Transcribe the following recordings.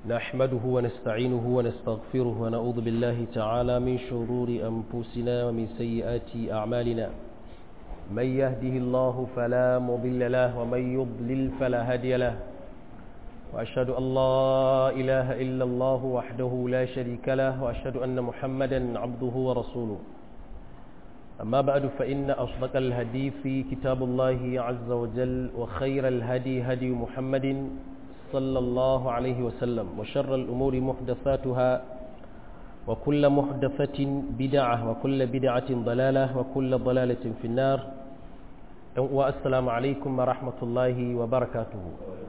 نحمده ونستعينه ونستغفره ونعوذ بالله تعالى من شرور أنفسنا ومن سيئات أعمالنا من يهده الله فلا مضل له ومن يضلل فلا هادي له وأشهد أن لا إله إلا الله وحده لا شريك له وأشهد أن محمدا عبده ورسوله أما بعد فإن أصدق الهدي في كتاب الله عز وجل وخير الهدي هدي محمد صلى الله عليه وسلم وشر الأمور محدثاتها وكل محدثة بدعة وكل بدعة ضلالة وكل ضلالة في النار والسلام عليكم ورحمة الله وبركاته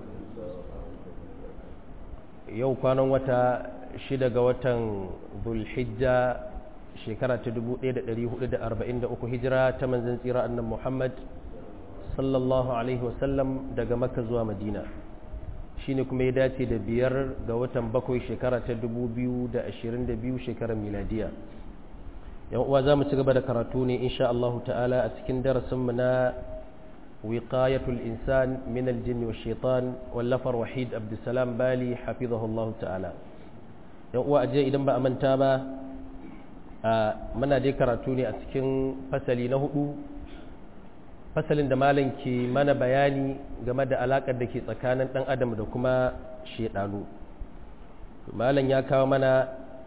yau kwanan wata shida ga watan zulhijja shekara ta 1443 hijira ta manzan tsira annan muhammad sallallahu alaihi wasallam daga makka zuwa madina shine kuma ya dace da biyar ga watan bakwai shekara ta 2022 shekarar miladiya yan uwa za mu ci gaba da karatu ne insha Allah ta'ala a cikin darasinmu na wiqayatul insan min aljin wa shaitan wallafar wahid abdulsalam bali hafizahu Allah ta'ala yan uwa aje idan ba a manta ba muna dai karatu ne a cikin fasali na hudu fasalin da malam ke mana bayani game da alakar da ke tsakanin dan adam da kuma shaidanu malam ya kawo mana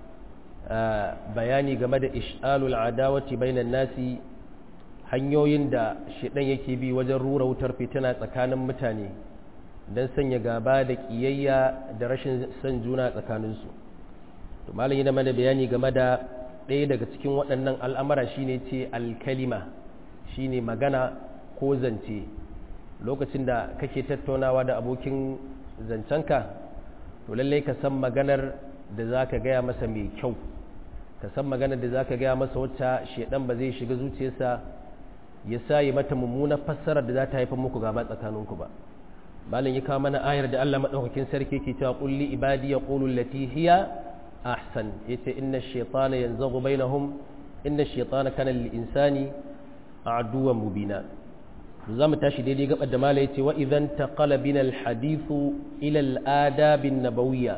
bayani game da ish'alul adawati bainan nasi hanyoyin da shaidan yake bi wajen rura wutar fitina tsakanin mutane don sanya gaba da kiyayya da rashin son juna tsakaninsu to malam yana mana bayani game da ɗaya daga cikin waɗannan al'amara shine ce alkalima shine magana ko zance lokacin da kake tattaunawa da abokin zancenka to lallai ka san maganar da za ka gaya masa mai kyau ka san maganar da za ka gaya masa wacce shaidan ba zai shiga zuciyarsa ya sa yi mata mummunar fassarar da za ta haifar muku gaba tsakaninku ba malin ya kawo mana ayar da Allah madaukakin sarki ke cewa kulli ibadi yaqulu allati hiya ahsan yace inna ash-shaytana yanzaghu bainahum inna ash-shaytana kana lil insani aduwwan mubina za mu tashi daidai gabar da mala yace wa idan taqala bina al-hadithu ila al-adab an-nabawiyya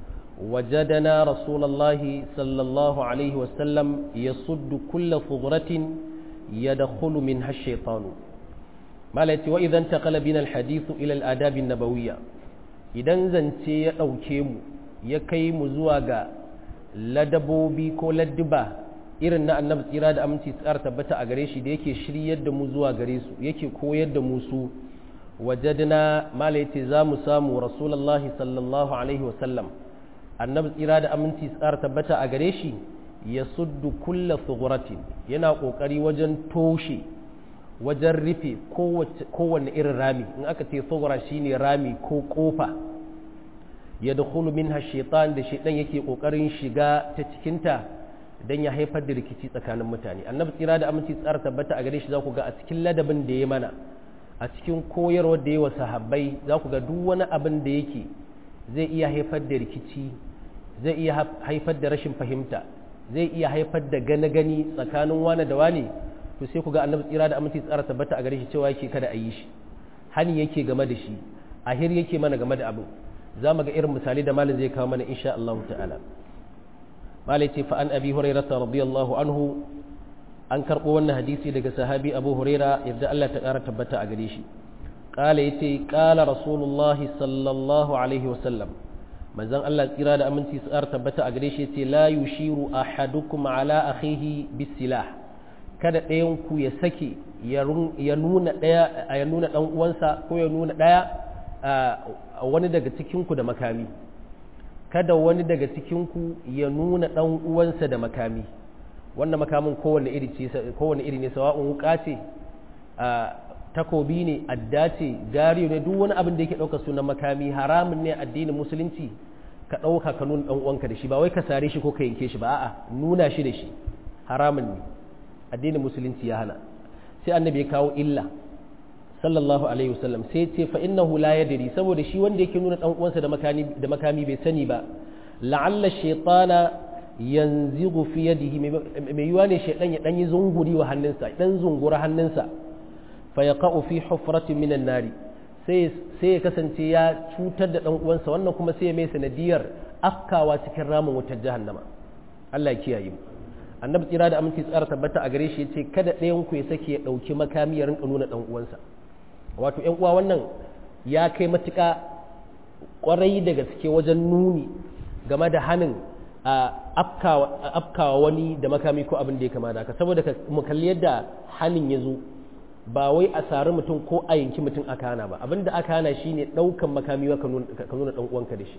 wajadana rasulullahi sallallahu alaihi wasallam yasuddu kull fughratin yadkhulu minha ash-shaytanu mala yace wa idan taqala bina al-hadithu ila al-adab an-nabawiyya idan zance ya dauke mu ya kai mu zuwa ga ladabobi ko ladduba irin na annabi tsira da aminci tsara tabbata a gare shi da yake shiryar da mu zuwa gare su yake koyar da mu su wajadna mala yace za mu samu rasulullahi sallallahu alaihi wasallam annabi tsira da aminci tsara tabbata a gare shi ya suddu kulla sughratin yana kokari wajen toshe wajen rufe kowanne irin rami in aka ce sughra shine rami ko kofa ya dakhulu minha shaitan da shaitan yake kokarin shiga ta cikinta don ya haifar da rikici tsakanin mutane annabi tsira da aminci tsara tabbata a gare shi za ku ga a cikin ladabin da ya mana a cikin koyarwar da ya wa sahabbai za ku ga duk wani abin da yake zai iya haifar da rikici zai iya haifar da rashin fahimta zai iya haifar da gane gani tsakanin wani da wani to sai ku ga annabi tsira da aminci tsara tabbata a gare shi cewa yake kada a yi shi hani yake game da shi ahir yake mana game da abin za mu ga irin misali da malin zai kawo mana insha Allah ta'ala malai ce fa an abi hurairah radiyallahu anhu an karbo wannan hadisi daga sahabi abu huraira yadda Allah ta kara tabbata a gare shi qala yace qala rasulullah sallallahu alaihi wasallam manzon Allah tsira da aminci tsara tabbata a gare shi yace la yushiru ahadukum ala akhihi bisilah kada ɗayan ku ya sake ya nuna ɗaya ya nuna dan uwansa ko ya nuna ɗaya wani daga cikinku da makami kada wani daga cikinku ya nuna ɗan uwansa da makami wannan makamin kowane iri kowane iri ne sawa'un wuka ce takobi ne adda ce gariyo ne duk wani abin da yake ɗauka sunan makami haramun ne addinin musulunci ka ɗauka ka nuna ɗan uwanka da shi ba wai ka sare shi ko ka yanke shi ba a'a nuna shi da shi haramun ne addinin musulunci ya hana sai annabi ya kawo illa sallallahu alaihi wasallam sai ce fa innahu la yadri saboda shi wanda yake nuna dan uwansa da makami da makami bai sani ba la'alla shaytana yanzigu fi yadihi mai yiwa ne shaydan ya dan yi zunguri wa hannunsa dan zungura hannunsa fa yaqa'u fi hufratin minan nari sai ya kasance ya cutar da ɗan uwansa wannan kuma sai ya mai sanadiyar afkawa cikin ramin wutar jahannama Allah ya kiyaye mu annabi tsira da aminci tsara tabbata a gare shi yace kada ɗayan ku ya sake ya ɗauki makami ya rinka nuna ɗan uwansa wato ƴan uwa wannan ya kai matuƙa ƙwarai da gaske wajen nuni game da hanin afkawa wani da makami ko abin da ya kama da haka saboda mu kalli yadda hanin ya zo ba wai a sari mutum ko a yanki mutum aka hana ba abin da aka hana shine ɗaukan makami ka nuna ɗan uwanka da shi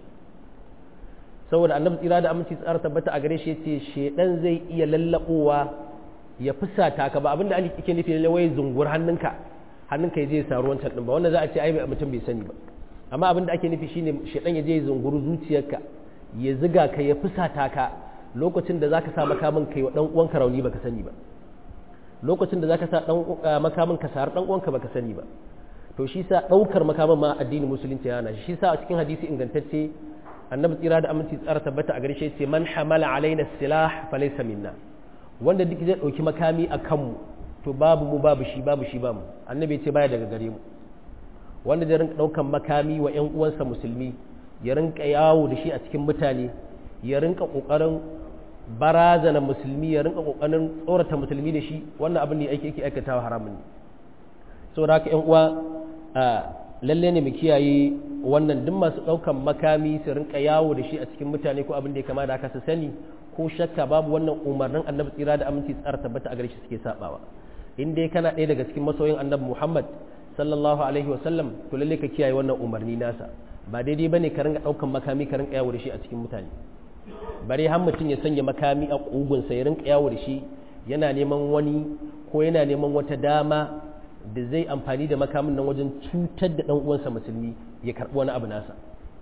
saboda annabi tsira da aminci tsara tabbata a gare shi yace shedan zai iya lallabowa ya fusata ka ba abin da ake nufi ne wai zungur hannunka hannunka ya je ya saru wancan din ba wannan za a ce ai mutum bai sani ba amma abin da ake nufi shine shedan ya je ya zunguru zuciyarka ya ziga ka ya fusata ka lokacin da zaka sa makamin kai wa dan uwanka rauni baka sani ba lokacin da zaka sa dan makamin ka sar dan uwanka baka sani ba to shi sa daukar makamin ma addinin musulunci yana shi sa a cikin hadisi ingantacce annabi tsira da aminci tsara tabbata a gare shi ce man hamala alaina silah falaysa minna wanda duk zai dauki makami a kanmu to babu mu babu shi babu shi bamu annabi ce baya daga gare mu wanda zai rinka daukan makami wa ƴan uwansa musulmi ya rinka yawo da shi a cikin mutane ya rinka kokarin barazana musulmi ya rinka kokarin tsorata musulmi da shi wannan abin ne ake yake aikatawa haramun ne saboda haka ƴan uwa lalle ne mu kiyaye wannan duk masu ɗaukan makami su rinka yawo da shi a cikin mutane ko abin da ya kama da haka su sani ko shakka babu wannan umarnin annabi tsira da aminci tsara tabbata a gare shi suke sabawa in dai kana ɗaya daga cikin masoyin annabi muhammad sallallahu alaihi wa sallam to lalle ka kiyaye wannan umarni nasa ba daidai bane ka rinka ɗaukan makami ka rinka yawo da shi a cikin mutane bare har mutum ya sanya makami a ƙugunsa ya rinka yawo da shi yana neman wani ko yana neman wata dama da zai amfani da makamin nan wajen cutar da ɗan uwansa musulmi ya karɓi wani abu nasa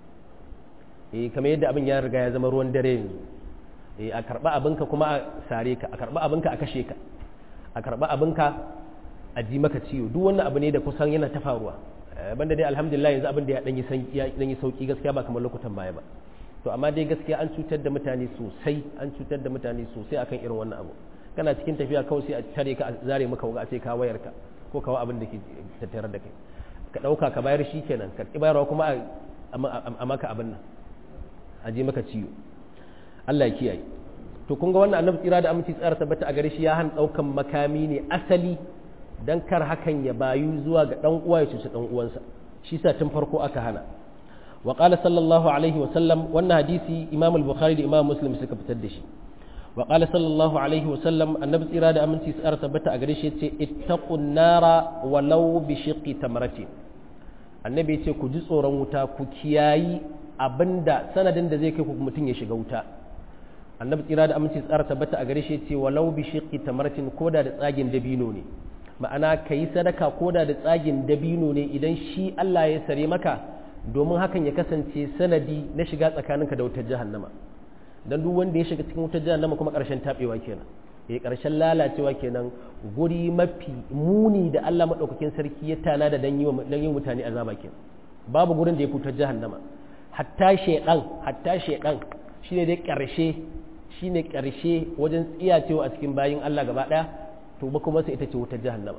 eh kamar yadda abin ya riga ya zama ruwan dare yanzu eh a karɓi abinka kuma a sare ka a karɓi abinka a kashe ka a karɓi abinka a ji maka ciwo duk wannan abu ne da kusan yana ta faruwa banda dai alhamdulillah yanzu abin da ya dan yi sauki gaskiya ba kamar lokutan baya ba to amma dai gaskiya an cutar da mutane sosai an cutar da mutane sosai akan irin wannan abu kana cikin tafiya kawai sai a tare ka a zare maka wuga a ce ka wayar ka ko kawo abin da ke tattare da kai ka ɗauka ka bayar shi kenan ka ƙi bayarwa kuma a maka abin nan a je maka ciwo Allah ya kiyaye to kun ga wannan annabi tsira da aminci tsara tabbata a gare shi ya hana ɗaukan makami ne asali dan kar hakan ya bayu zuwa ga ɗan uwa ya cuci ɗan uwansa shi sa tun farko aka hana wa qala sallallahu alaihi wa sallam wannan hadisi imam al-bukhari da imam muslim suka fitar da shi wa qala sallallahu alaihi wa sallam annabi tsira da aminci tsara tabbata a gare shi yace ittaqun nara walau bi shiqqi tamratin annabi yace ku ji tsoron wuta ku kiyayi abinda sanadin da zai kai ku mutum ya shiga wuta annabi tsira da aminci tsara tabbata a gare shi yace walau bi shiqqi tamratin koda da tsagin dabino ne ma'ana kayi sadaka koda da tsagin dabino ne idan shi Allah ya sare maka domin hakan ya kasance sanadi na shiga tsakaninka da wutar jahannama dan duk wanda ya shiga cikin wutar jahannama kuma karshen tabewa kenan eh karshen lalacewa kenan guri mafi muni da Allah madaukakin sarki ya tana da dan yi dan yin mutane azaba kenan babu gurin da ya wutar jahannama hatta shedan hatta shedan shine dai karshe shine karshe wajen tsiyacewa a cikin bayin Allah gaba daya to ba kuma sai ita ce wutar jahannama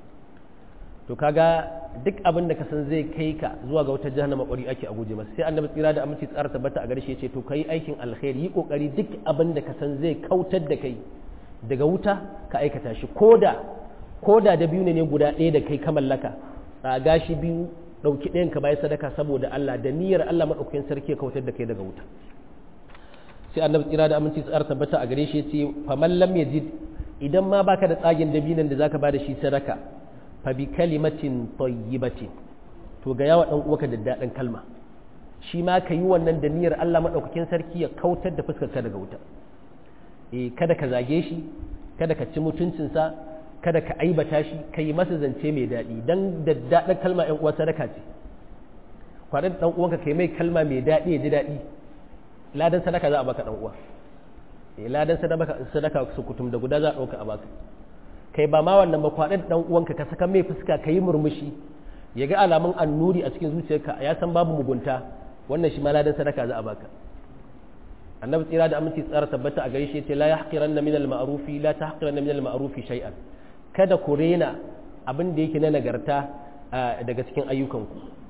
to kaga duk abin da ka san zai kai ka zuwa ga wata jahannama ƙwari ake a guje masa sai annabi tsira da aminci tsara tabbata a garshe ce to kai aikin alkhairi yi kokari duk abin da ka san zai kautar da kai daga wuta ka aikata shi koda koda da biyu ne guda ɗaya da kai ka mallaka tsaga shi biyu ɗauki ɗayan ka bayan sadaka saboda Allah da niyyar Allah maɗaukakin sarki ya kautar da kai daga wuta sai annabi tsira da aminci tsara tabbata a gare shi ce faman lam yajid idan ma baka da tsagin dabinan da zaka bada shi sadaka fa bi kalimatin tayyibatin to ga yawa dan uwaka da daɗin kalma shi ma ka yi wannan da niyyar Allah maɗaukakin sarki ya kautar da fuskar ka daga wuta eh kada ka zage shi kada ka ci mutuncinsa kada ka aibata shi ka yi masa zance mai daɗi dan da daɗin kalma ƴan uwa sadaka ce kwaɗin ɗan uwanka kai mai kalma mai daɗi ya ji daɗi ladan sadaka za a baka ɗan uwa eh ladan sadaka sadaka su kutum da guda za a ɗauka a baka kai ba ma wannan ba kwaɗin ɗan uwanka ka saka mai fuska ka yi murmushi ya ga alamun annuri a cikin zuciyarka ya san babu mugunta wannan shi ma ladan sadaka za a baka annabi tsira da aminci tsara tabbata a gare shi yace la yahqiranna min al-ma'rufi la tahqiranna min al-ma'rufi shay'an kada ku rena abin da yake na nagarta daga cikin ayyukanku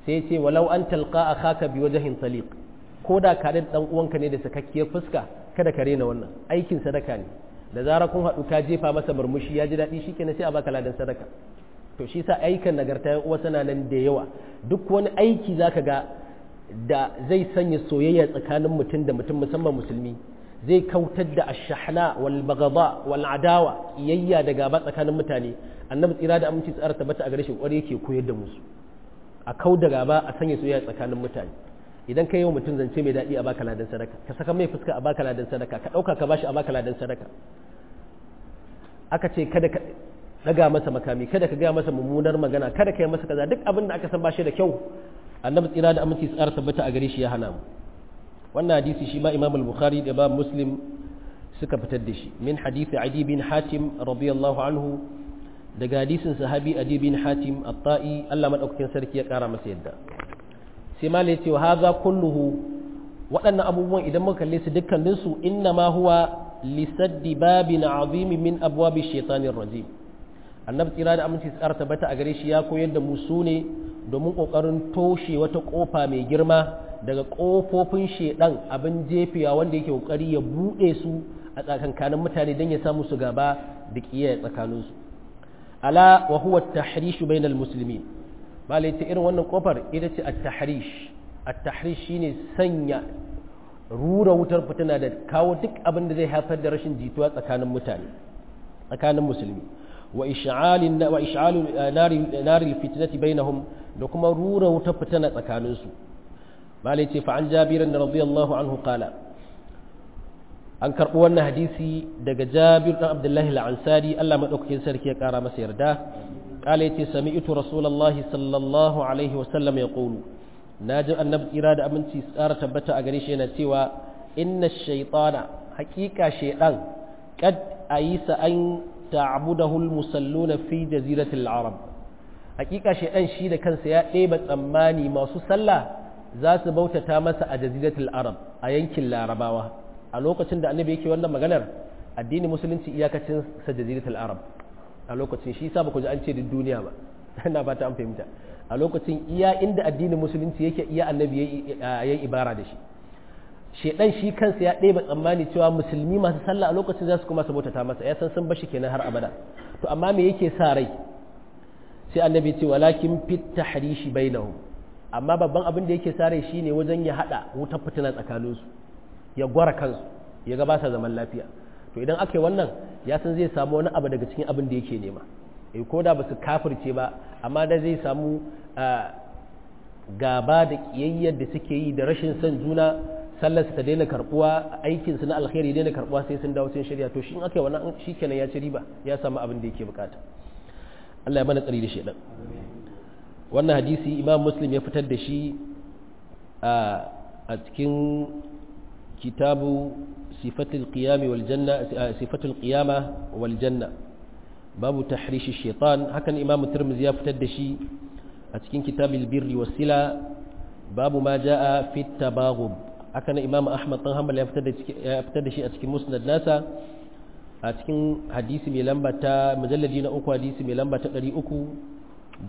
sai ce walau an talqa akhaka bi wajhin taliq ko da ka da dan uwanka ne da sakakkiyar fuska kada ka rena wannan aikin sadaka ne da zarar kun haɗu ka jefa masa murmushi ya ji daɗi shikenan sai a baka ladan sadaka to shi sa aikan nagarta yan uwa sana nan da yawa duk wani aiki zaka ga da zai sanya soyayya tsakanin mutum da mutum musamman musulmi zai kautar da ashahna wal bagaba wal adawa kiyayya da gaba tsakanin mutane annabi tsira da aminci tsara tabbata a gare shi kwarai yake koyar da musu a kau da gaba a sanya soyayya tsakanin mutane idan ka yi wa mutum zance mai daɗi a baka ladan sadaka ka saka mai fuska a baka ladan sadaka ka ɗauka ka bashi a baka ladan sadaka aka ce kada ka daga masa makami kada ka gaya masa mummunar magana kada ka yi masa kaza duk abin da aka san bashi da kyau annabi tsira da aminci tsara tabbata a gare shi ya hana mu wannan hadisi shi ma imam al-bukhari da imam muslim suka fitar da shi min hadisi adi bin hatim radiyallahu anhu daga hadisin sahabi adi bin hatim at-ta'i Allah madaukakin sarki ya kara masa yadda sai ma yace wa hadha kulluhu waɗannan abubuwan idan muka kalle su dukkanin su inna ma huwa lisaddi babin azim min abwabi shaitanir rajim annabi tsira da aminci tsara tabbata a gare shi ya koyar da mu su ne domin kokarin toshe wata kofa mai girma daga kofofin shedan abin jefiya wanda yake kokari ya bude su a tsakankanin mutane don ya samu su gaba da kiyaye tsakanin su ala wa huwa at-tahrish bainal muslimin malai ta irin wannan kofar ita ce at-tahrish at-tahrish shine sanya rura wutar fitina da kawo duk abin da zai haifar da rashin jituwa tsakanin mutane tsakanin musulmi wa ish'alin wa ish'alu nari nari fitnati bainahum da kuma rura wutar fitina tsakanin su malai ce fa an jabirin radiyallahu anhu qala an karɓi wannan hadisi daga jabir ɗan abdullahi al'ansari Allah maɗaukakin sarki ya ƙara masa yarda ƙala ya ce sami ito rasulallahi sallallahu alaihi wasallam ya ƙolu na ji annabi tsira da aminci tsara tabbata a gare shi yana cewa inna shaitana haƙiƙa shaiɗan kad a yi sa an ta'budahul musalluna fi jaziratul arab haƙiƙa shaiɗan shi da kansa ya ɗeba tsammani masu sallah za su bautata masa a jaziratul arab a yankin larabawa a lokacin da annabi yake wannan maganar addinin musulunci iyakacin sa jaziratul arab a lokacin shi yasa baku ji an ce duk duniya ba ina ba ta an fahimta a lokacin iya inda addinin musulunci yake iya annabi yayi ibara da shi shedan shi kansa ya ɗeba tsammani cewa musulmi masu sallah a lokacin za su kuma sabota ta masa ya san sun bashi kenan har abada to amma me yake sa rai sai annabi ce walakin fit tahrishi bainahum amma babban abin da yake sa rai shine wajen ya hada wutar fitina tsakaninsu ya gwara kansu ya ga ba sa zaman lafiya to idan aka yi wannan ya san zai samu wani abu daga cikin abin da yake nema eh ko da ba su kafirce ba amma da zai samu gaba da kiyayyar da suke yi da rashin son juna sallarsu ta daina karbuwa aikinsu na alkhairi daina karbuwa sai sun dawo sun shirya to shi in aka yi wannan shikenan ya ci riba ya samu abin da yake bukata Allah ya mana tsari da shedan wannan hadisi imam muslim ya fitar da shi a cikin kitabu sifatul qiyami wal janna sifatul qiyama wal janna babu tahrish shaitan hakan imam tirmidhi ya fitar da shi a cikin kitabul birri was sila babu ma jaa fi tabaghub hakan imam ahmad dan hanbal ya fitar da ya fitar da shi a cikin musnad nasa a cikin hadisi mai lamba ta mujalladi na uku hadisi mai lamba ta 354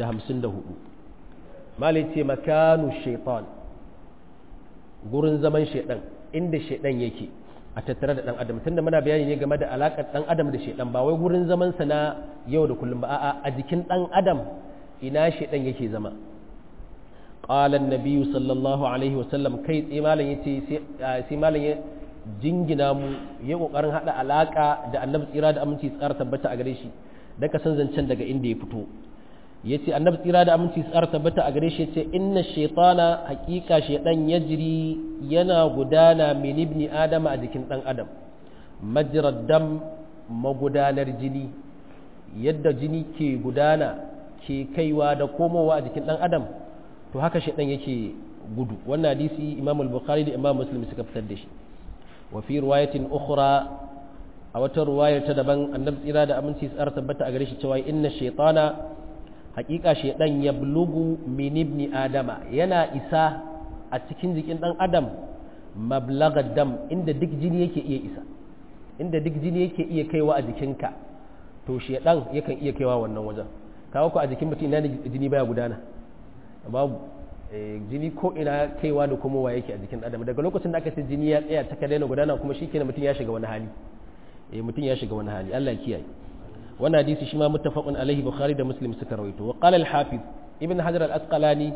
malai ce makanu shaitan gurin zaman shaidan inda shaidan yake a tattare da dan adam tunda muna bayani ne game da alakar dan adam da shaidan ba wai gurin zaman sa na yau da kullum ba a'a a jikin dan adam ina shaidan yake zama qala an-nabi sallallahu alaihi wasallam kai tsaye malam yace sai malam ya jingina mu ya kokarin hada alaka da annabi tsira da aminci tsara tabbata a gare shi dan ka san zancen daga inda ya fito yace annabi tsira da aminci tsara tabbata a gare shi yace inna shaytana haqiqa shaydan yajri yana gudana min ibni adam a jikin dan adam majrad dam magudanar jini yadda jini ke gudana ke kaiwa da komowa a jikin dan adam to haka shaydan yake gudu wannan hadisi imam al-bukhari da imam muslim suka fitar da shi wa fi riwayatin ukhra a wata ruwayar ta daban annabi tsira da aminci tsara tabbata a gare shi cewa inna shaytana hakika shaidan ya bulugu min ibni adama yana isa a cikin jikin dan adam mablaga dam inda duk jini yake iya isa inda duk jini yake iya kaiwa a jikinka to shaidan yakan iya kaiwa wannan wajen kawo ku a jikin mutum ina jini baya gudana babu jini ko ina kaiwa da komowa yake a jikin adam daga lokacin da aka ce jini ya tsaya ta daina gudana kuma shikenan mutum ya shiga wani hali eh mutum ya shiga wani hali Allah ya kiyaye wannan hadisi shi ma muttafaqun alaihi bukhari da muslim suka rawaito wa qala al-hafiz ibn hajar al-asqalani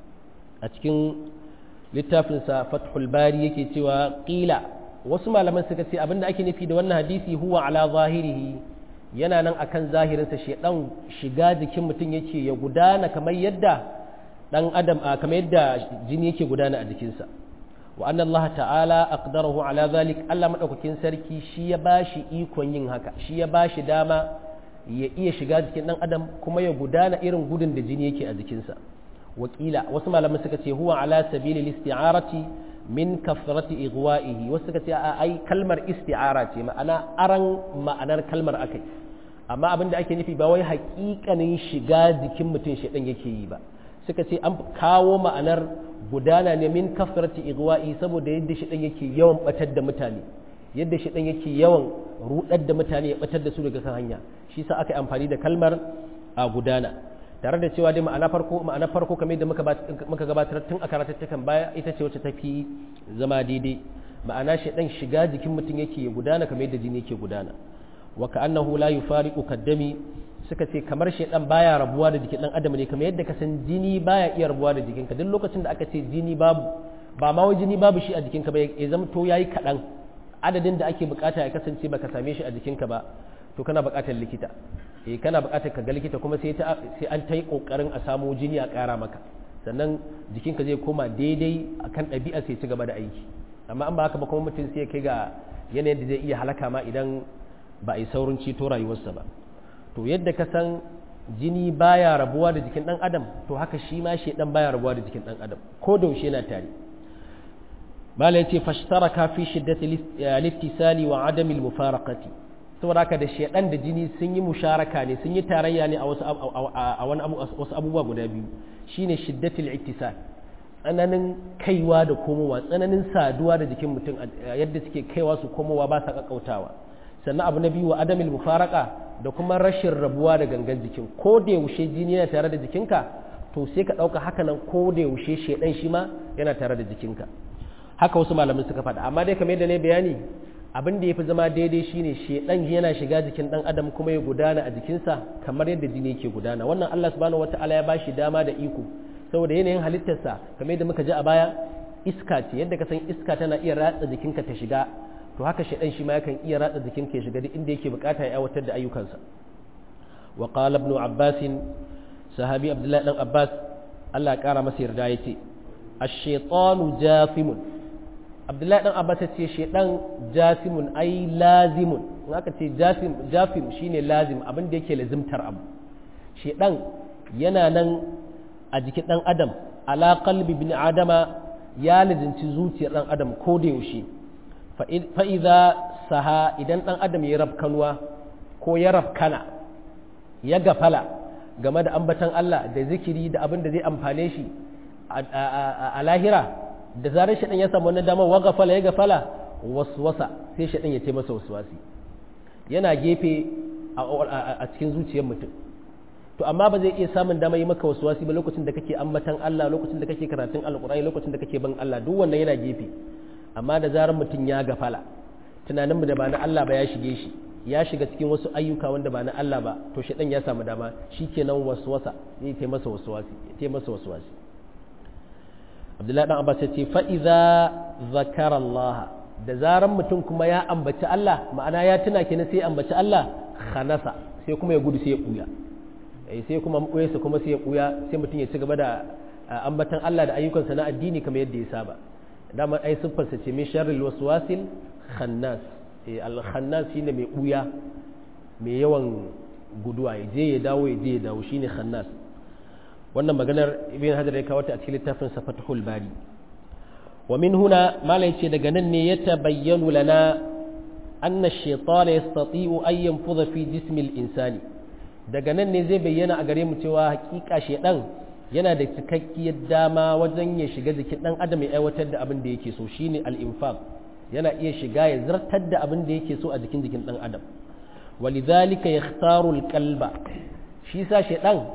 a cikin littafin sa fathul bari yake cewa qila wasu malaman suka ce abinda ake nufi da wannan hadisi huwa ala zahirihi yana nan akan zahirinsa shedan shiga jikin mutum yake ya gudana kamar yadda dan adam kamar yadda jini yake gudana a jikinsa wa anna Allah ta'ala aqdarahu ala zalik Allah madaukakin sarki shi ya bashi ikon yin haka shi ya bashi dama ya iya shiga jikin dan adam kuma ya gudana irin gudun da jini yake a jikinsa wakila wasu malaman suka ce huwa ala sabili isti'arati min kafrati igwa'ihi wasu suka ce a ai kalmar isti'ara ce ma'ana aran ma'anar kalmar akai amma abin da ake nufi ba wai haƙiƙanin shiga jikin mutum shedan yake yi ba suka ce an kawo ma'anar gudana ne min kafrati igwa'i saboda yadda shedan yake yawan batar da mutane yadda shedan yake yawan rudar da mutane ya batar da su daga kan hanya shi sa aka yi amfani da kalmar a gudana tare da cewa dai ma'ana farko ma'ana farko kamar da muka gabatar tun a karatattukan baya ita ce wacce tafi zama daidai ma'ana shedan shiga jikin mutum yake ya gudana kamar yadda jini yake gudana wa ka'annahu la yufariqu kaddami suka ce kamar shedan baya rabuwa da jikin dan adam ne kamar yadda ka san jini baya iya rabuwa da jikinka duk lokacin da aka ce jini babu ba ma wai jini babu shi a jikinka ba ya zama to yayi kadan adadin da ake bukata ya kasance baka same shi a jikinka ba to kana bukatar likita eh kana bukatar ka ga likita kuma sai ta sai an ta yi kokarin a samu jini a kara maka sannan jikinka zai koma daidai akan ɗabi'a sai ci gaba da aiki amma an ba haka ba kuma mutum sai ya kai ga yanayin da zai iya halaka ma idan ba a yi saurin ceto rayuwarsa ba to yadda ka san jini baya rabuwa da jikin dan adam to haka shi ma shedan baya rabuwa da jikin dan adam ko da yaushe yana tare mala yace fashtaraka fi shiddati littisali wa adami almufaraqati saboda haka da shedan da jini sun yi musharaka ne sun yi tarayya ne a wasu a wani wasu abubuwa guda biyu shine shiddatul ittisal tsananin kaiwa da komowa tsananin saduwa da jikin mutum yadda suke kaiwa su komowa ba sa kakkautawa sannan abu na biyu wa adamil mufaraka da kuma rashin rabuwa da gangan jikin ko da yaushe jini yana tare da jikinka to sai ka ɗauka haka nan ko da yaushe shedan shi ma yana tare da jikinka haka wasu malamin suka faɗa amma dai kamar yadda ne bayani abin da ya fi zama daidai shine shedan yana shiga jikin ɗan adam kuma ya gudana a jikinsa kamar yadda jini yake gudana wannan Allah subhanahu wataala ya bashi dama da iko saboda yanayin halittarsa kamar yadda muka ji a baya iska ce yadda ka san iska tana iya ratsa jikinka ta shiga to haka shaidan shi ma yakan iya ratsa jikinka ya shiga duk inda yake bukata ya aiwatar da ayyukansa wa qala ibn abbas sahabi abdullahi dan abbas Allah ya kara masa yarda yace ash-shaytanu jasimun abdullahi dan abbas yace shaidan jasimun ai lazimun in aka ce jasim jafim shine lazim abin da yake lazimtar abu shaidan yana nan a jikin dan adam ala qalbi bin adama ya lazimci zuciyar dan adam ko da yaushe fa'iza saha idan ɗan adam ya rafkanuwa ko ya rafkana ya gafala game da ambatan Allah da zikiri da abin da zai amfane shi a lahira da zarar shaɗan ya samu wannan damar wa gafala ya gafala waswasa sai shaɗan ya ce masa waswasi yana gefe a cikin zuciyar mutum to amma ba zai iya samun dama yi maka waswasi ba lokacin da kake ambatan Allah lokacin da kake karatun alƙur'ani lokacin da kake ban Allah duk wannan yana gefe amma da zarar mutum ya gafala tunanin da ba na Allah ba ya shige shi ya shiga cikin wasu ayyuka wanda ba na Allah ba to shi ya samu dama shikenan waswasa zai ta masa waswasi ta masa waswasi Abdullahi dan Abbas ya ce fa idza zakara Allah da zarar mutum kuma ya ambaci Allah ma'ana ya tuna kenan sai ya ambaci Allah khanasa sai kuma ya gudu sai ya kuya sai kuma maɓoyarsa kuma sai ya kuya sai mutum ya ci gaba da ambatan Allah da ayyukansa na addini kamar yadda ya saba dama ai siffarsa ce min sharril waswasil khannas al khannas shine mai buya mai yawan guduwa ya je ya dawo ya je ya dawo shine khannas wannan maganar ibn hajar ya kawo ta a cikin littafin sa fathul bari wa min huna mala yace daga nan ne ya tabayyanu lana anna ash-shaytana yastati'u an yanfudha fi jismi al-insani daga nan ne zai bayyana a gare mu cewa hakika shedan yana da cikakkiyar dama wajen ya shiga jikin ɗan adam ya aiwatar da abin da yake so shine al-infaq yana iya shiga ya zartar da abin da yake so a jikin jikin ɗan adam walidhalika yakhtaru al-qalba shi sa shaydan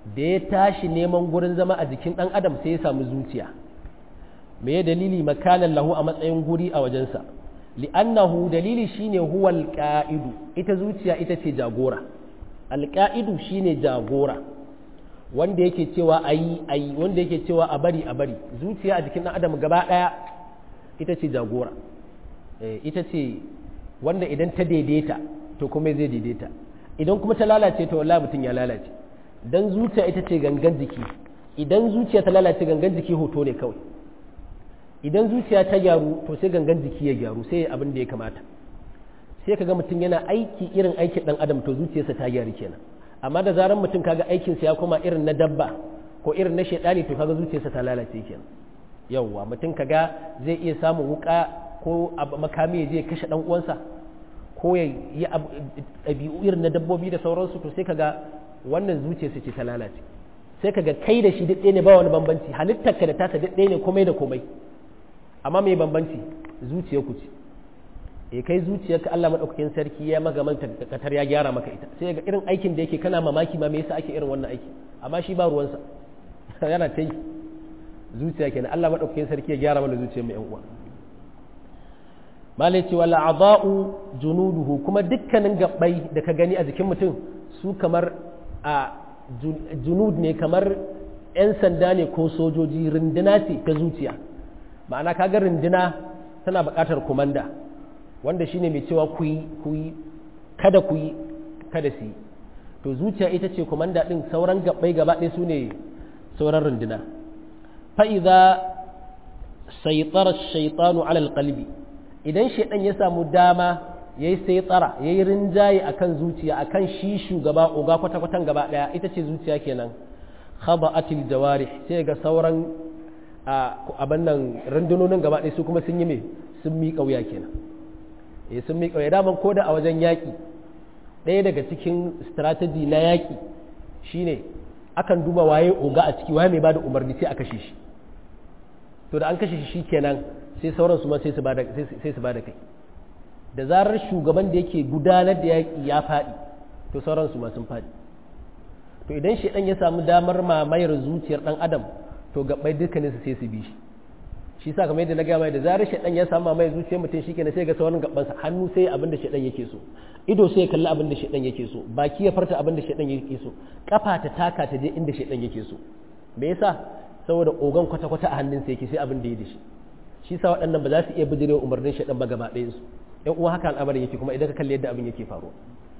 da ya tashi neman gurin zama a jikin ɗan adam sai ya samu zuciya me ya dalili makanan lahu a matsayin guri a wajensa li'annahu dalili shine huwa alqa'idu ita zuciya ita ce jagora alqa'idu shine jagora wanda yake cewa ayi ayi wanda yake cewa a bari a bari zuciya a jikin ɗan adam gaba ɗaya ita ce jagora ita ce wanda idan ta daidaita to kuma zai daidaita idan kuma ta lalace to wallahi mutum ya lalace dan zuciya ita ce gangan jiki idan zuciya ta lalace gangan jiki hoto ne kawai idan zuciya ta gyaru to sai gangan jiki ya gyaru sai abin da ya kamata sai kaga mutum yana aiki irin aikin dan adam to zuciyarsa ta gyaru kenan amma da zaran mutum kaga aikinsa ya koma irin na dabba ko irin na shaidani to kaga zuciyarsa ta lalace kenan yawwa mutum kaga zai iya samun wuka ko makami ya je kashe dan uwansa ko ya yi ɗabi'u irin na dabbobi da sauransu to sai kaga wannan zuciyarsa ce ta lalace sai kaga kai da shi duk ne ba wani bambanci halittarka da tasa duk ne komai da komai amma mai bambanci zuciyar ku ce e kai zuciyarka Allah madaukakin sarki ya maka manta katar ya gyara maka ita sai ga irin aikin da yake kana mamaki ma me yasa ake irin wannan aiki amma shi ba ruwansa yana ta yi zuciya kenan Allah madaukakin sarki ya gyara mana zuciyar mu yan uwa malai ce wala a'dha'u junuduhu kuma dukkanin gabbai da ka gani a jikin mutum su kamar a junud ne kamar 'yan sanda ne ko sojoji rinduna ce ta zuciya ma'ana kaga rinduna tana buƙatar kumanda wanda shine mai cewa ku yi ku yi kada ku yi kada su yi to zuciya ita ce kumanda ɗin sauran gabbai gaba ɗaya su ne sauran rinduna fa'iza saitar shaitanu alal qalbi idan shaidan ya samu dama ya yi sai tsara ya yi rinjaye a kan zuciya a kan shi shugaba oga kwata-kwatan gaba ɗaya ita ce zuciya kenan khaba atil jawari sai ga sauran abin nan rundunonin gaba ɗaya su kuma sun yi mai sun miƙa wuya kenan eh sun miƙa wuya daman ko da a wajen yaƙi ɗaya daga cikin strategy na yaƙi shine akan duba waye oga a ciki waye mai bada umarni sai a kashe shi to da an kashe shi kenan sai sauran su ma sai su bada sai su bada kai da zarar shugaban da yake gudanar da yaƙi ya faɗi to sauran su ma sun faɗi to idan shaidan ya samu damar mamayar zuciyar ɗan adam to gabbai dukkaninsu sai su bi shi shi sa kamar yadda na gaya mai da zarar shaidan ya samu mamayar zuciyar mutum shi kenan sai ga sauran gabbansa hannu sai abin da shaidan yake so ido sai ya kalli abin da shaidan yake so baki ya farta abin da shaidan yake so kafa ta taka ta je inda shaidan yake so me yasa saboda ogan kwata-kwata a hannunsa yake sai abin da ya da shi shi sa waɗannan ba za su iya bijirewa umarnin shaidan ba gaba ɗayansu yan uwa haka al'amarin yake kuma idan ka kalli yadda abin yake faruwa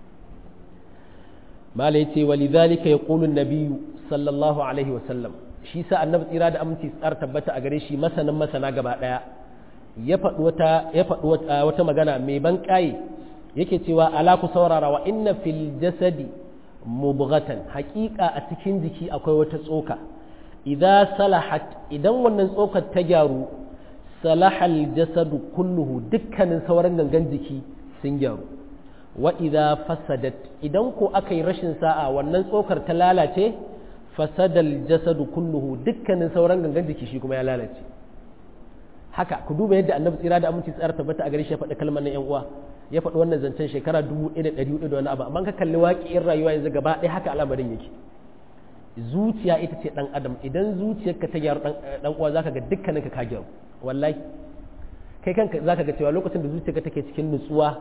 mala yace walidhalika yaqulu an-nabiy sallallahu alaihi wasallam shi sa annabi tsira da aminci tsar tabbata a gare shi masanin masana gaba daya ya faɗi wata ya faɗi wata magana mai ban kai yake cewa ala ku saurara wa inna fil jasadi mubghatan haƙiƙa a cikin jiki akwai wata tsoka idza salahat idan wannan tsokar ta gyaru salahal jasadu kulluhu dukkanin sauran gangan jiki sun gyaru wa idza fasadat idan ko aka yi rashin sa'a wannan tsokar ta lalace fasadal jasadu kulluhu dukkanin sauran gangan jiki shi kuma ya lalace haka ku duba yadda annabi tsira da aminci tsara tabbata a gare shi ya faɗi kalmar nan yan uwa ya faɗi wannan zancen shekara dubu ɗaya da ɗari da wani abu amma ka kalli waƙi'in rayuwa yanzu gaba ɗaya haka al'amarin yake zuciya ita ce ɗan adam idan zuciyarka ta gyaru ɗan uwa zaka ga dukkaninka ka gyaru wallahi kai kanka zaka ga cewa lokacin da zuciyarka take cikin nutsuwa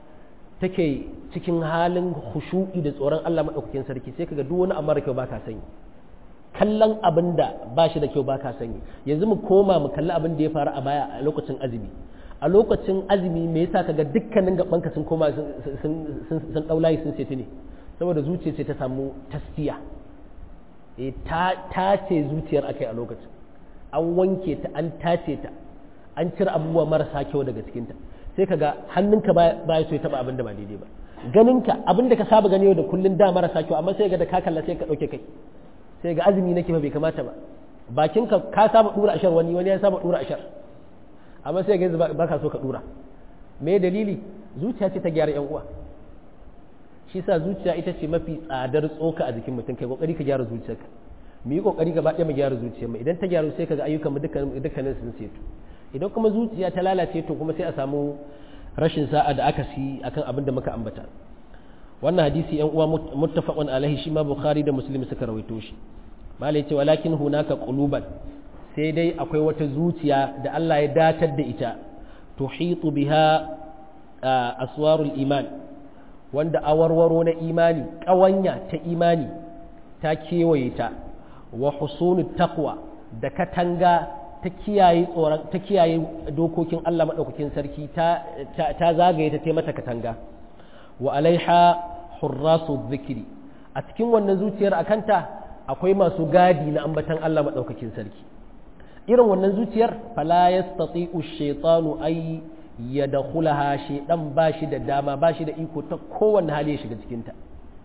take cikin halin khushu'i da tsoron Allah madaukakin sarki sai kaga duk wani amma da kyau baka sani kallon abin da ba shi da kyau baka sani yanzu mu koma mu kalli abin da ya faru a baya a lokacin azumi a lokacin azumi me yasa kaga dukkanin gabanka sun koma sun sun daulayi sun seti ne saboda zuciya ce ta samu tasfiya e ta tace zuciyar akai a lokacin an wanke ta an tace ta an cire abubuwa marasa kyau daga cikinta sai kaga hannunka ba ya so ya taba abin da ba daidai ba ganinka abin da ka saba gani yau da kullun da marasa kyau amma sai ga da ka kalla sai ka dauke kai sai ga azumi nake ba bai kamata ba bakinka ka saba dura ashar wani wani ya saba dura ashar amma sai ga ba ka so ka dura me dalili zuciya ce ta gyara yan uwa shi sa zuciya ita ce mafi tsadar tsoka a jikin mutum kai kokari ka gyara zuciyarka mu yi kokari gaba ɗaya mu gyara zuciyar mu idan ta gyaru sai kaga ayyukan mu dukkanin sun setu idan kuma zuciya ta lalace to kuma sai a samu rashin sa'a da aka si akan abin da muka ambata wannan hadisi yan uwa muttafaqun alaihi shi ma bukhari da muslim suka rawaito shi malai ce walakin hunaka quluban sai dai akwai wata zuciya da Allah ya datar da ita tuhitu biha aswarul iman wanda awarwaro na imani ƙawanya ta imani ta kewaye ta wa husunut taqwa da katanga ta kiyaye tsoron ta kiyaye dokokin Allah madaukakin sarki ta ta zagaye ta mata katanga wa alaiha hurrasu dhikri a cikin wannan zuciyar akanta akwai masu gadi na ambatan Allah madaukakin sarki irin wannan zuciyar fala yastati'u shaytanu ay yadkhulaha shaydan bashi da dama bashi da iko ta kowanne hali ya shiga cikin ta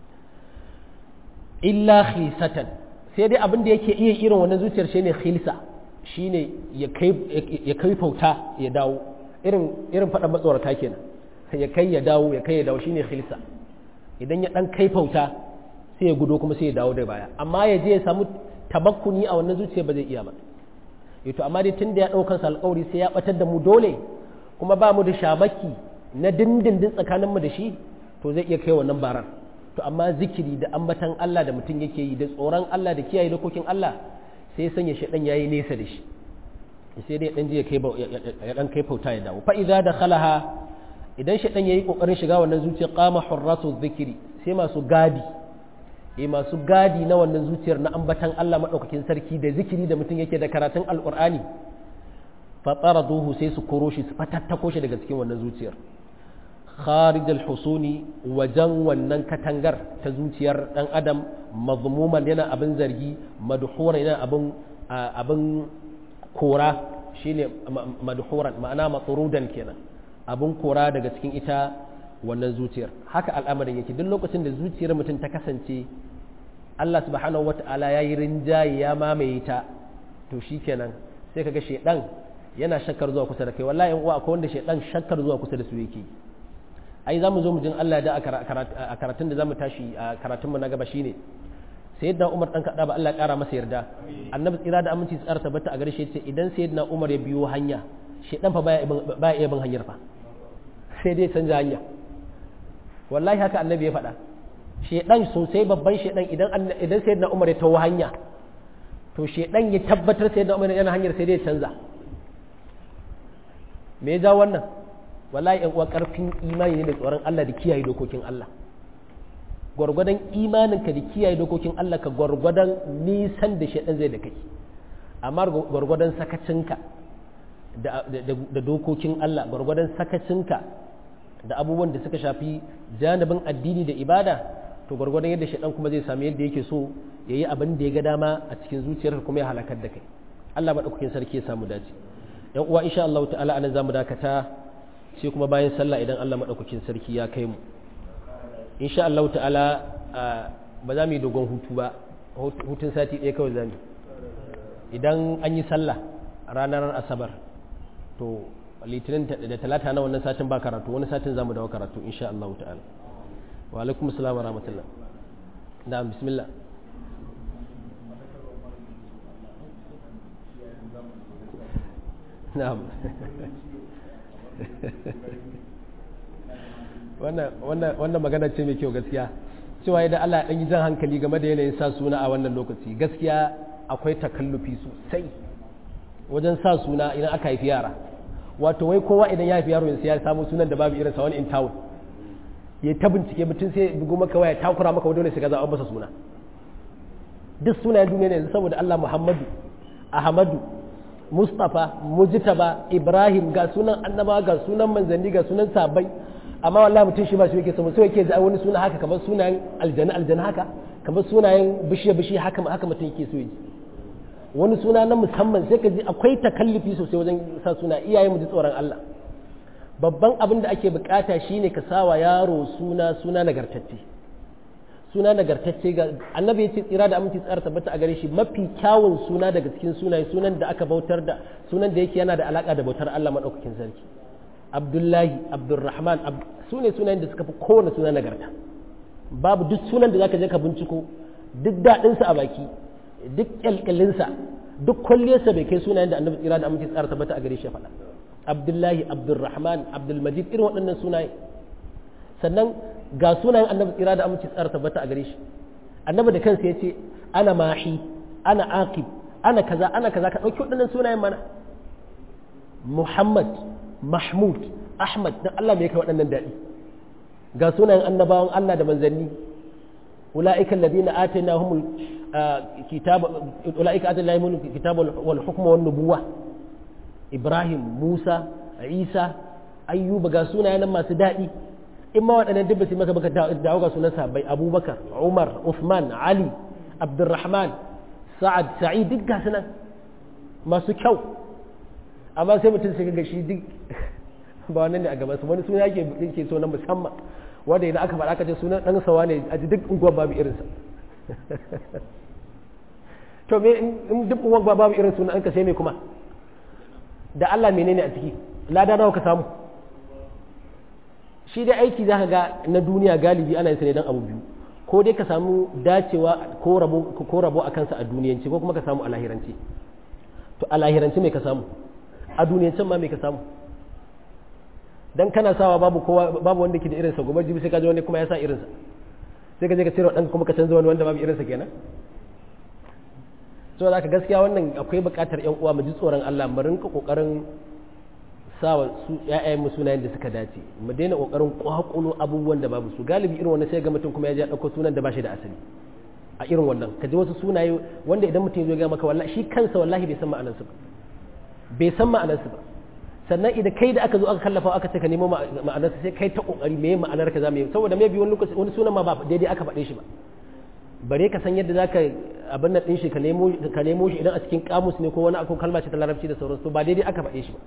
illa khisatan sai dai abin da yake iya irin wannan zuciyar shine khilsa shine ya kai ya kai fauta ya dawo irin irin fadan matsorata kenan ya kai ya dawo ya kai ya dawo shine khilsa idan ya dan kai fauta sai ya gudo kuma sai ya dawo da baya amma ya je ya samu tabakkuni a wannan zuciya ba zai iya ba yato amma dai tunda ya daukan sa alƙawari sai ya batar da mu dole kuma ba mu da shamaki na dindindin tsakaninmu da shi to zai iya kai wannan barar to amma zikiri da ambatan Allah da mutum yake yi da tsoron Allah da kiyaye dokokin Allah sai ya sanya shaɗan yayi nesa da shi sai dai dan je ya kai ya dan kai fauta ya dawo fa idza dakhalaha idan shaɗan yayi kokarin shiga wannan zuciya qama hurratu zikiri sai masu gadi eh masu gadi na wannan zuciyar na ambatan Allah madaukakin sarki da zikiri da mutum yake da karatun alqur'ani fa taraduhu sai su koro shi su fatattako shi daga cikin wannan zuciyar kharij al-husuni wajen wannan katangar ta zuciyar dan adam mazmuman yana abin zargi madhuran yana abin abin kora shine madhuran ma'ana matsurudan kenan abin kora daga cikin ita wannan zuciyar haka al'amarin yake duk lokacin da zuciyar mutum ta kasance Allah subhanahu wata'ala ya yi rinjaye ya mamaye ta to shikenan sai kaga shedan yana shakkar zuwa kusa da kai wallahi in uwa akwai wanda shedan shakkar zuwa kusa da su yake ai za mu zo mu jin Allah da a karatun da za mu tashi a karatunmu na gaba shine sayyidina Umar dan kada ba Allah kara masa yarda annabi tsira da aminci tsara tabbata a gare shi yace idan sayyidina Umar ya biyo hanya shedan fa baya baya iya bin hanyar fa sai dai canja hanya wallahi haka annabi ya faɗa shedan sosai babban shedan idan idan sayyidina Umar ya tawo hanya to shedan ya tabbatar sayyidina Umar yana hanyar sai dai canza me ya ja wannan wallahi yan uwa karfin imani ne da tsoron Allah da kiyaye dokokin Allah gwargwadon imaninka da kiyaye dokokin Allah ka gwargwadon nisan da shaidan zai da kai amma gwargwadon sakacinka da dokokin Allah gwargwadon sakacinka da abubuwan da suka shafi janibin addini da ibada to gwargwadon yadda shaidan kuma zai sami yadda yake so ya yi abin da ya ga dama a cikin zuciyarka kuma ya halakar da kai Allah maɗaukakin sarki ya samu dace yan uwa insha Allah ta'ala anan zamu dakata sai kuma bayan sallah idan Allah maɗaukakin sarki ya kai mu insha Allah ta'ala ba za mu yi dogon hutu ba hutun sati ɗaya kawai za mu idan an yi sallah ranar asabar to litinin da talata na wannan satin ba karatu wani satin za mu dawo karatu insha Allah ta'ala wa alaikum assalam wa rahmatullah na'am bismillah na'am wannan magana ce mai kyau gaskiya cewa idan Allah ɗan yi jan hankali game da yanayin sa suna a wannan lokaci gaskiya akwai takallufi sosai wajen sa suna idan aka haifi yara wato wai kowa idan ya haifi yaro yanzu ya samu sunan da babu irin sa wani in town ya ta bincike mutum sai bugu maka waya takura maka dole sai ka zaɓa masa suna duk sunayen duniya ne yanzu saboda Allah Muhammadu Ahmadu Mustapha Mujtaba Ibrahim ga sunan annaba ga sunan manzanni ga sunan sabai amma wallahi mutum shi ba shi yake samu sai yake da wani suna haka kamar sunayen aljanna aljanna haka kamar sunayen bishiya bishiya haka haka mutum yake so yi wani suna na musamman sai ka ji akwai takallufi sosai wajen sa suna iyaye mu ji tsoron Allah babban abin da ake bukata shine ka sawa yaro suna suna nagartacce suna nagartacce ga annabi yace tsira da aminci tsara tabbata a gare shi mafi kyawun suna daga cikin sunaye sunan da aka bautar da sunan da yake yana da alaka da bautar Allah madaukakin sarki abdullahi abdurrahman su ne sunayen da suka fi kowane suna nagarta babu duk sunan da zaka je ka binciko duk daɗinsa a baki duk ƙyalƙyalinsa duk kwalliyarsa bai kai sunayen da annabi tsira da aminci tsara tabbata a gare shi faɗa abdullahi abdurrahman abdulmajid irin waɗannan sunaye sannan ga sunayen annabi tsira da aminci tsara tabbata a gare shi annabi da kansa ya ce ana mahi ana aqib ana kaza ana kaza ka ɗauki waɗannan sunayen mana muhammad mahmud ahmad dan allah me kai waɗannan daɗi ga sunayen annabawan allah da manzanni أولئك الذين آتيناهم الكتاب أولئك آتيناهم الكتاب والحكم والنبوة إبراهيم موسى عيسى أيوب قاسونا أنا ما سدائي إما وأنا دبسي مكة بكة دعوة قاسونا سابي أبو بكر عمر عثمان علي عبد الرحمن سعد سعيد دق قاسنا ما سكو أما سيما تنسي شي دق ba wannan ne a gaban su wani suna yake yake so na musamman wanda idan aka faɗa aka ce sunan ɗan sawa ne a duk unguwar babu irinsa to me in duk unguwar babu irin sunan an ka sai me kuma da Allah menene a ciki lada nawa ka samu shi dai aiki zaka ga na duniya galibi ana yin sa ne dan abu biyu ko dai ka samu dacewa ko rabo ko rabo a kansa a duniyanci ko kuma ka samu a lahiranci to a lahiranci me ka samu a duniyancin ma me ka samu dan kana sawa babu kowa babu wanda ke da irinsa gobe jibi sai ka ji wani kuma ya sa irinsa sai ka je ka cire dan kuma ka canza wani wanda babu irinsa kenan so da ka gaskiya wannan akwai buƙatar ƴan uwa mu ji tsoron Allah mu rinka kokarin sawa su ƴaƴayen mu sunayen da suka dace mu daina kokarin kwakulo abubuwan da babu su galibi irin wannan sai ga mutum kuma ya je dauko sunan da ba shi da asali a irin wannan ka ji wasu sunaye wanda idan mutum ya zo ga maka wallahi shi kansa wallahi bai san ma'anarsu ba bai san ma'anarsu ba sannan idan kai da aka zo aka kallafa aka ce ka nemo ma'anarsa sai kai ta kokari me ma'anar ka za mu yi saboda me bi wani lokaci wani sunan ma ba daidai aka faɗe shi ba bare ka san yadda zaka abin nan din shi ka nemo ka nemo shi idan a cikin kamus ne ko wani akwai kalma ce ta larabci da sauransu ba daidai aka faɗe shi ba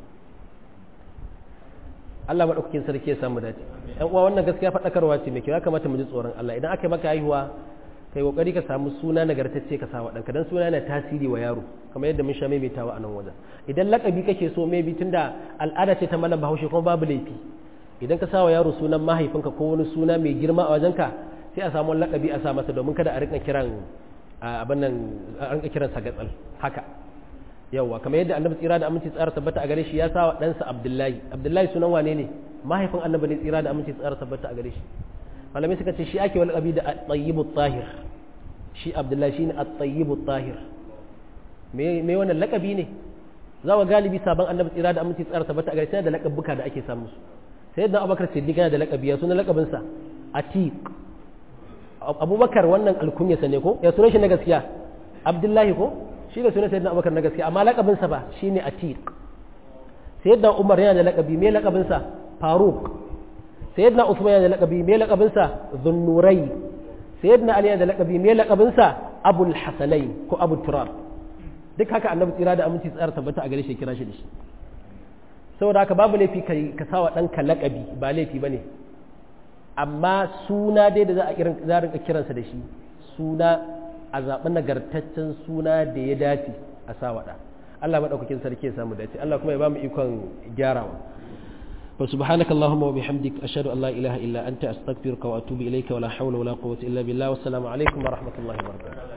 Allah madaukakin sarki ya samu dace ɗan uwa wannan gaskiya faɗakarwa ce mai kyau ya kamata mu ji tsoron Allah idan aka yi maka haihuwa kai kokari ka samu suna nagartacce ka sawa ɗanka dan suna yana tasiri wa yaro kamar yadda mun sha maimaitawa a nan wajen idan lakabi kake so maybe tunda al'ada ce ta malam bahaushe kuma babu laifi idan ka sawa yaro sunan mahaifinka ko wani suna mai girma a wajenka sai a samu lakabi a sa masa domin kada a rinka kiran abin nan a rinka kiran sa gatsal haka yawa kamar yadda annabi tsira da aminci tsara tabbata a gare shi ya sawa ɗansa abdullahi abdullahi sunan wane ne mahaifin annabi ne tsira da aminci tsara tabbata a gare shi malamai suka ce shi ake wani abi da at-tayyibut tahir shi abdullahi shine at-tayyibut tahir me me wannan lakabi ne za wa galibi sabon annabi tsira da aminci tsara tabbata a gare sai da lakabuka da ake samu su sai da abubakar siddiq yana da lakabi ya sunan lakabin sa atiq abubakar wannan alkunya sa ne ko ya sunan shi na gaskiya abdullahi ko shi ne sunan sayyidina abubakar na gaskiya amma lakabin sa ba shine atiq sayyidina umar yana da lakabi me lakabin sa faruk sayyidina usman yana da lakabi me lakabin sa dhunnurai sayyidina ali yana da lakabi me lakabin sa abul hasanai ko abu turab duk haka annabi tsira da aminci tsara tabbata a gare shi kira shi da shi saboda haka babu laifi ka sawa ɗanka lakabi ba laifi ba ne amma suna dai da za a rinka kiransa da shi suna a zaɓi nagartaccen suna da ya dace a sawa ɗa Allah maɗaukakin sarki ya samu dace Allah kuma ya ba mu ikon gyarawa wa subhanaka allahumma wa bihamdik ashhadu an la ilaha illa anta astaghfiruka wa atubu ilayka wa la hawla wa la quwwata illa billah wa assalamu alaikum wa rahmatullahi wa barakatuh